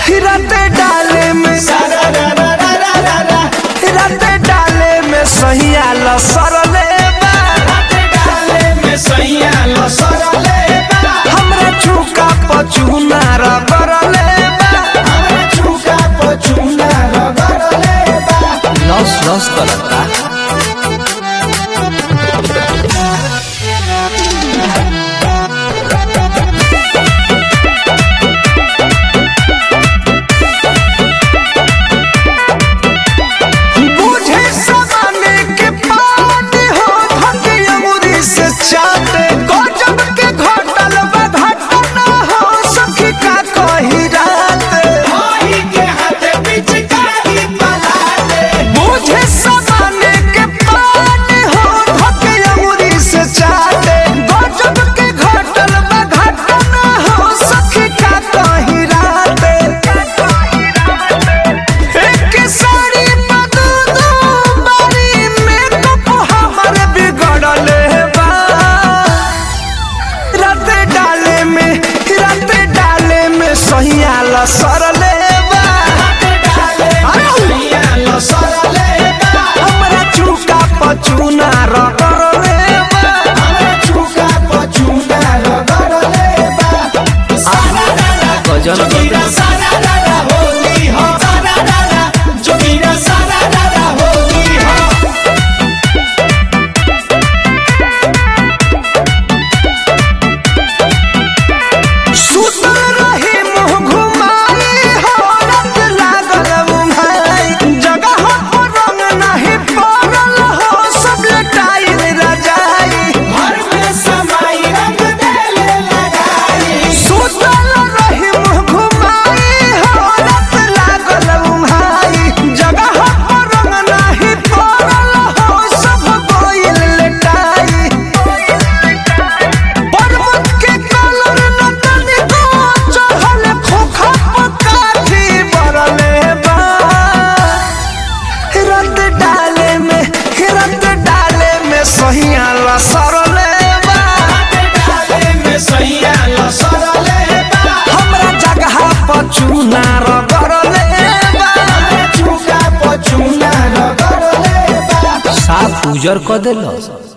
हिरते डाले में हिरते डाले में सहिया लसरले बा हमरा चुका पचुना रगरले बा लस लस करता बुझे समाने के पाट हो धके अंगुरी से चाटे गजब के घटल बा घटना हो सखी का कही रात बुझे समाने के पाट हो धके अंगुरी से चाटे गजब के घटल बा घटना हो सखी का कही रात एक साड़ी बदू बारी में कप हमर बिगड़ले बा रात डाले में रात डाले में सहिया लसरले बा हमरा चुका पचुना रगड़ले बा गजन सुतल रही मुँह घुमाई हो रात लागल उन्हाई जगह पर रंग नहीं पड़ल हो सब लटाई रजाई सुतल रही मुँह घुमाई हो रात लागल उन्हाई जगह पर रंग नहीं पड़ल हो सब गोइल लटाई पर्वत के कलर न तनिको चढ़ल खोखा पकाठी बरले बा रत डाले में रत डाले में सहिया लसरले बा हमरा जगह पर चूना रगड़ले बा साफ उजर क देलस